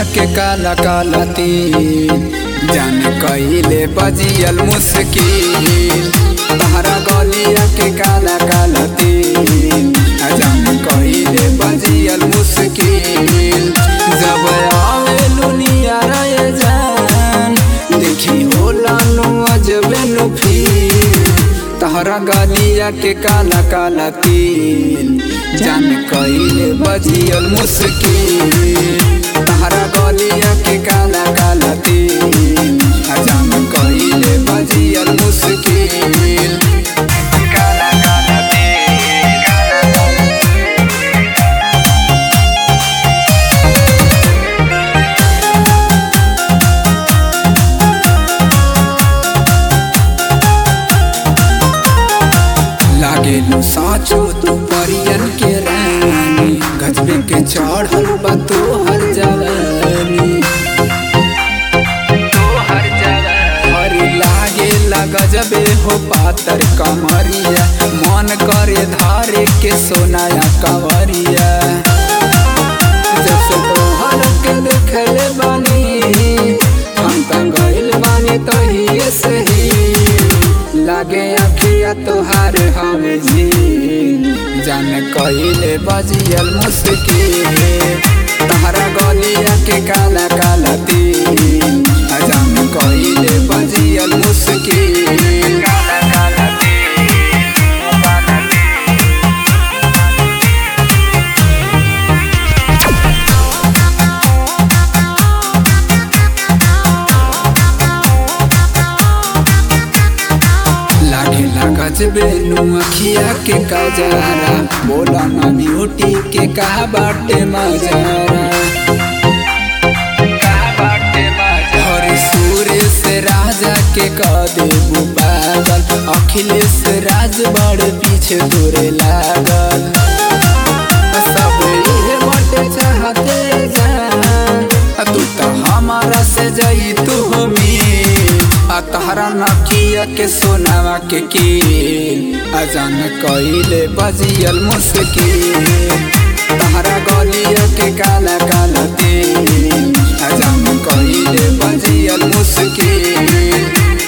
के काला काला तीन जान कइले बजियल मुश्किल तहरा गलिया के काला काला तीन जान कइले बजियल मुश्किल जब आवे लुनिया रे जान देखी होला नु अजबे नु फील तहरा गलिया के काला काला तीन जान कइले बजियल मुश्किल तहरा गलिया के काला काला तीन जान कइले बजियल मुश्किल काला काला तीन काला काला लागेलो साचो तू परियन के रानी गजबे के चढ़ल बा तोहर जवानी तोहर जवानी हरी लागेला गजबे हो पातर कमरिया मन करे धारे के सोनाया कवरिया जब से तोहर के देखले बानी हम त गइल बानी तहिए से ही लागे अखिया तोहार हवे झील जान कइले बजियल मुश्किल तहरा गलिया के काला काला तीन जान कइले बजियल मुश्किल काला काला तीन काला लागे लागज बेनु अखिया के कजारा बोला ना ब्यूटी के कहा बाटे मजारा हरी सूर्य से राजा के कह देबू पागल अखिलेश राज बड़ पीछे तोरे लागल सब इहे बाटे चाहते जान तू तो हमारा से जाई तू हमी आ तहरा नकिया के सोनावा के कील अजान कइले बजियल मुश्किल तहरा गलिया के काला काला तेल अजान कइले बजियल मुश्किल